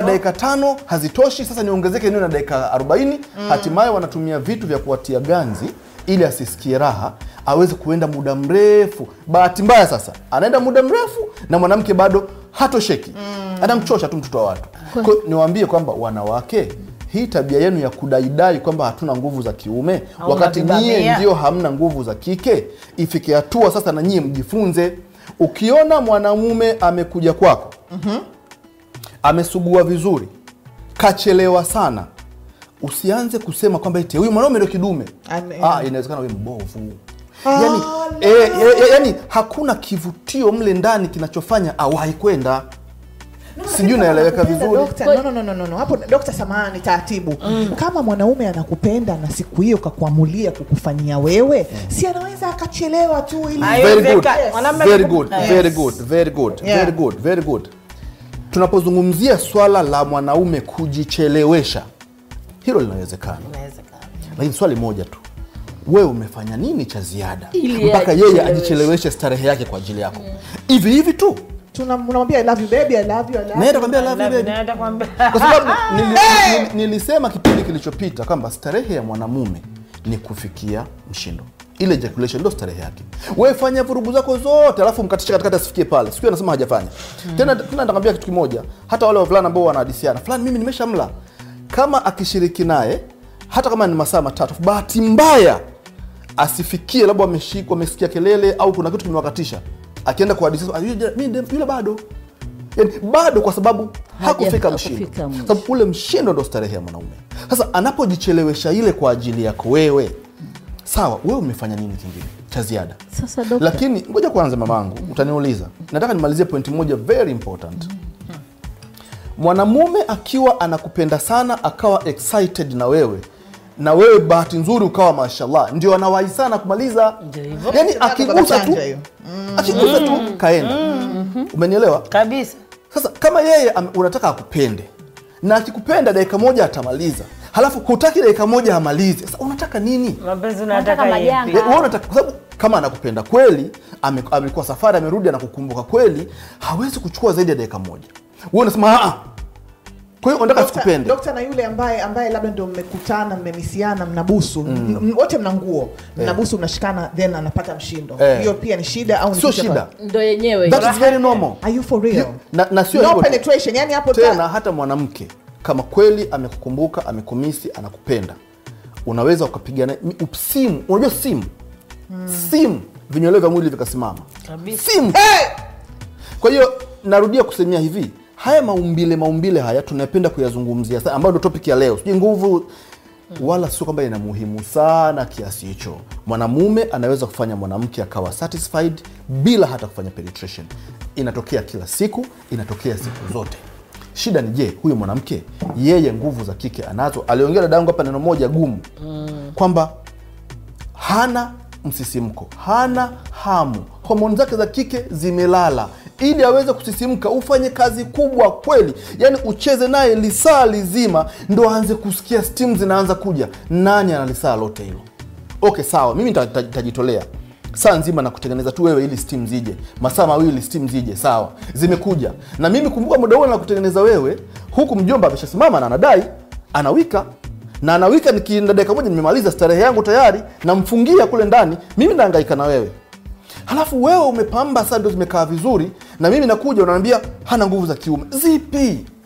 dakika tano hazitoshi, sasa niongezeke niwe na dakika 40. Hatimaye wanatumia vitu vya kuwatia ganzi ili asisikie raha, aweze kuenda muda mrefu. Bahati mbaya sasa anaenda muda mrefu na mwanamke bado hatosheki, anamchosha tu mtoto wa watu. Kwa hiyo niwaambie kwamba wanawake, hii tabia yenu ya kudaidai kwamba hatuna nguvu za kiume Au wakati nyie unatubamia. ndio hamna nguvu za kike, ifike hatua sasa na nyie mjifunze. Ukiona mwanamume amekuja kwako amesugua vizuri, kachelewa sana, usianze kusema kwamba eti huyu mwanaume ndio kidume. Ame- Ah, inawezekana wewe mbovu. Yani, eh, eh, eh, yani hakuna kivutio mle ndani kinachofanya awahi kwenda. Sijui naeleweka vizuri. Dokta, no, no, no, no, no, no. Hapo dokta, samahani, taratibu. Kama mwanaume anakupenda na siku hiyo kakuamulia kukufanyia wewe, si anaweza akachelewa tu ili Ayo. Very good. Haiwezekani. Mwanamume Very anakupa- good. Yes. Very good. Very good. Yeah. Very good. Very good. Tunapozungumzia swala la mwanaume kujichelewesha, hilo linawezekana, Inawezekana. lakini swali moja tu, wewe umefanya nini cha ziada Ili mpaka yeye ajicheleweshe. ajicheleweshe starehe yake kwa ajili yako hivi hivi tu? Tuna- unamwambia I love you baby, I love you, I love you. Naenda kwambia love you baby. Naenda kwambia- kwa sababu nili, nili, nilisema kipindi kilichopita kwamba starehe ya mwanamume ni kufikia mshindo ile ejaculation ndio starehe yake wewe fanya vurugu zako zote alafu mkatisha katikati asifikie pale siku anasema hajafanya tena tena nitakwambia kitu kimoja hata wale wavulana ambao wanahadisiana fulani mimi nimeshamla kama akishiriki naye hata kama ni masaa matatu bahati mbaya asifikie labda ameshikwa amesikia kelele au kuna kitu kimewakatisha akienda kuhadisia "Ah, yule- mimi yule bado yani, bado kwa sababu hakufika mshindo hakufika mwisho. sababu ule mshindo ndo starehe ya mwanaume sasa anapojichelewesha ile kwa ajili yako wewe sawa wewe umefanya nini kingine cha ziada Sasa dokta, lakini ngoja kwanza mamangu utaniuliza nataka nimalizie pointi moja very important mwanamume akiwa anakupenda sana akawa excited na wewe na wewe bahati nzuri ukawa mashallah ndio anawahi sana kumaliza Ndio hivyo. yani Sasa akigusa tu chanja hiyo. akigusa tu kaenda umenielewa kabisa sasa kama yeye am- unataka akupende na akikupenda dakika moja atamaliza halafu hutaki dakika moja amalize sasa unataka nini mapenzi Nataka unataka majanga. yepi? Eh, wewe unataka kwa sababu kama anakupenda kweli ame- amekuwa safari amerudi anakukumbuka kweli hawezi kuchukua zaidi ya dakika moja wewe unasema "Ah, ah." kwa hiyo unataka Dokta- sikupende dokta na yule ambaye ambaye labda ndio mmekutana mmemisiana mnabusu m- m- wote mna nguo mnabusu mnashikana then anapata mshindo Eh. hiyo pia ni shida au ni sio kitu cha shida kawaida? ndo yenyewe that is very normal Are you for real? na, na sio no hivyo tu. penetration yani hapo ta- tena hata mwanamke kama kweli amekukumbuka amekumisi anakupenda unaweza ukapigana mi- simu unajua simu simu vinyweleo vya mwili vikasimama Kabisa. simu kwa hiyo narudia kusemea hivi haya maumbile maumbile haya tunapenda kuyazungumzia sana ambayo ndo topic ya leo sijui nguvu wala sio kwamba ina muhimu sana kiasi hicho mwanamume anaweza kufanya mwanamke akawa satisfied bila hata kufanya penetration inatokea kila siku inatokea siku zote shida ni je huyu mwanamke yeye nguvu za kike anazo aliongea dada yangu hapa neno moja gumu kwamba hana msisimko hana hamu homoni zake za kike zimelala ili aweze kusisimka ufanye kazi kubwa kweli yaani ucheze naye lisaa lizima ndo aanze kusikia stimu zinaanza kuja nani ana lisaa lote hilo okay sawa mimi nita- nita- nitajitolea saa nzima na kutengeneza tu wewe ili steam zije masaa mawili steam zije sawa zimekuja na mimi kumbuka muda huo na kutengeneza wewe huku mjomba ameshasimama na anadai anawika na anawika nikienda dakika moja nimemaliza starehe yangu tayari namfungia kule ndani mimi naangaika na wewe halafu wewe umepamba saa ndo zimekaa vizuri na mimi nakuja unaambia hana nguvu za kiume zipi